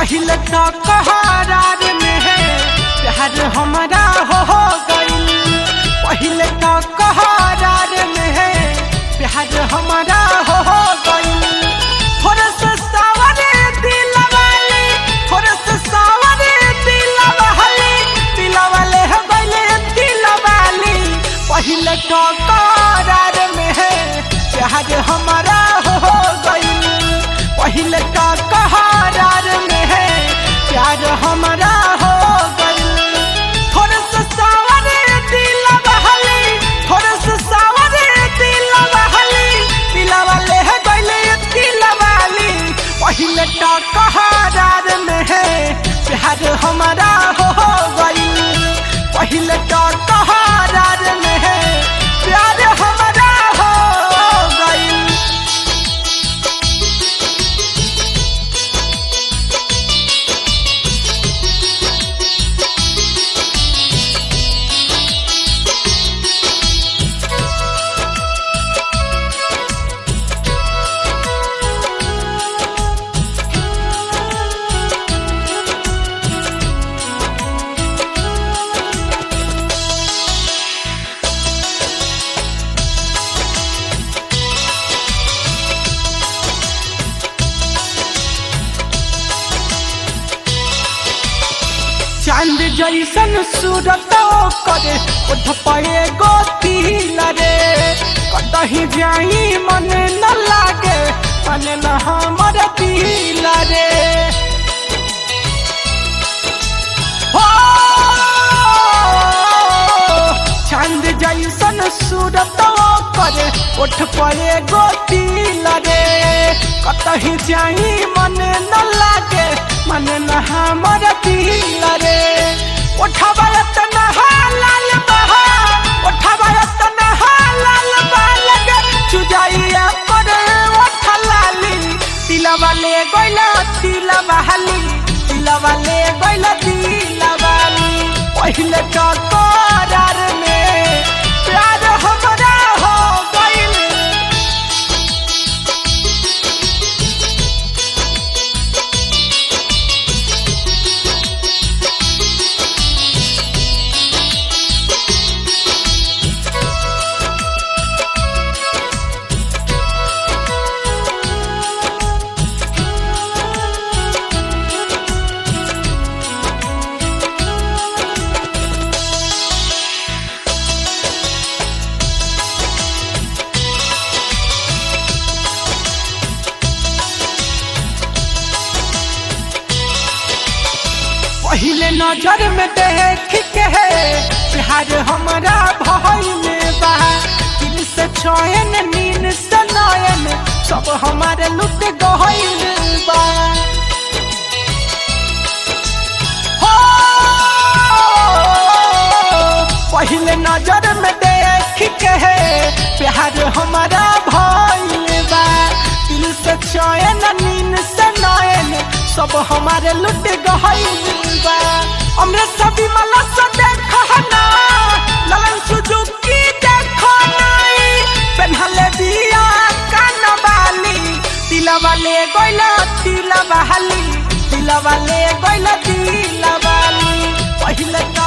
पहले तो कहारार में है प्यार हमारा हो हो गईल पहले तो कहारार में है प्यार हमारा हो हो गईल थोड़ा सा सावरे दिल वाले थोड़ा सा सावरे दिल वाले दिल वाले हो गईले दिल वाली पहले तो करार में है प्यार हमारा हो हो गईल पहले तो करार में है प्यार हमारा हो गईल थोड़ा सा सावरे दिल वाले थोड़ा सा सावरे दिल वाले दिल वाले है गईले दिल वाली पहले तो करार में है प्यार हमारा हो हो गईल पहले तो करार में है प्यार हमारा हो गईल चांद जैसन सूरत करे उठ पड़े गोतिल रे कतही जाई मन न लागे मन न हमर दिल रे हो चांद जैसन सूरत करे उठ पड़े गोतिल रे कतही जाई मन न लागे मन न हमर दिल रे उठबा तना लाल बहा उठबा तना लाल बालग चुजाइया करे उठ लाली तिलवा ले गइला तिलवा हाली तिलवा ले गइला तिलवाली पहिले तो करार में प्यार हमरा हो गइल पहले नजर में देख के प्यार हमारा भाई में बा दिल से चयन नीन से नयन सब हमारे लुट गइल बा हो पहले नजर में देख के प्यार हमारा भाई में बा दिल से चयन नीन से नयन सब हमारे लुट गइल बा हमरे सभी मला से देखो ना ललन सुजुकी देखो नाई पेन्हले दिया कानवाली तिलवा ले गइला तिलवा हाली तिलवा ले गइला तिलवाली पहिले का